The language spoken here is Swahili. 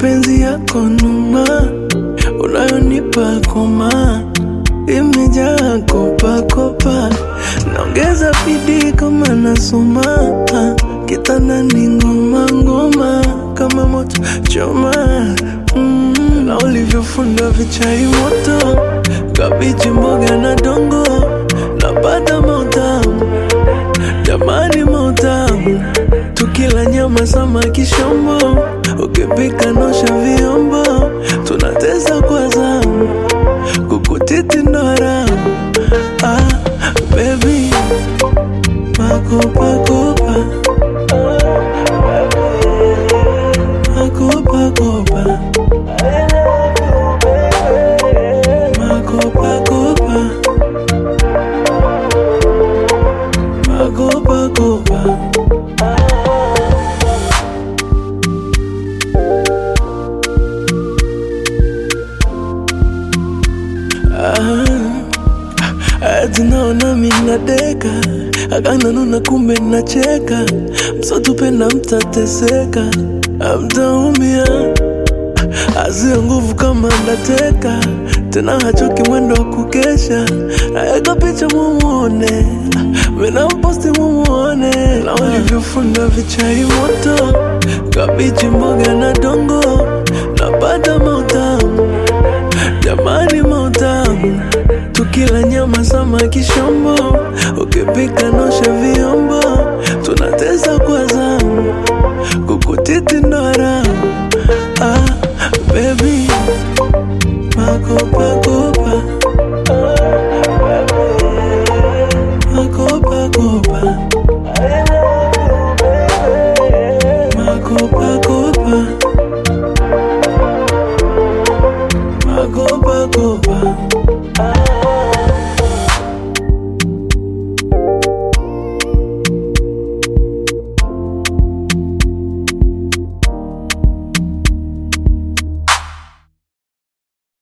mapenzi yako numa unayonipa koma imejaa kopakopa, naongeza bidii kama nasoma, kitandani ngoma ngoma kama moto choma mm, na ulivyofunda vichai moto, kabichi, mboga na dongo, napata mautamu jamani, mautamu tukila nyama, samaki, shombo, ukipika nosha vyombo, tunateza kwa zamu kukutiti ndo haramu ah, baby makopakopa makopakopa makopakopa makopakopa Ati naona minadeka akananuna, kumbe nacheka, msotupenda mtateseka, amtaumia azio nguvu kama ndateka tena, hachoki mwendo wa kukesha, aeka picha mumuone, mina mposti mumuone, na ulivyofunda vichai moto, kabichi, mboga na dongo, napata mautamu jamani, mautamu tukila nyama, samaki, shombo, ukipika nosha vyombo, tunateza kwa zamu, kukutiti ndo haramu ah, baby makopa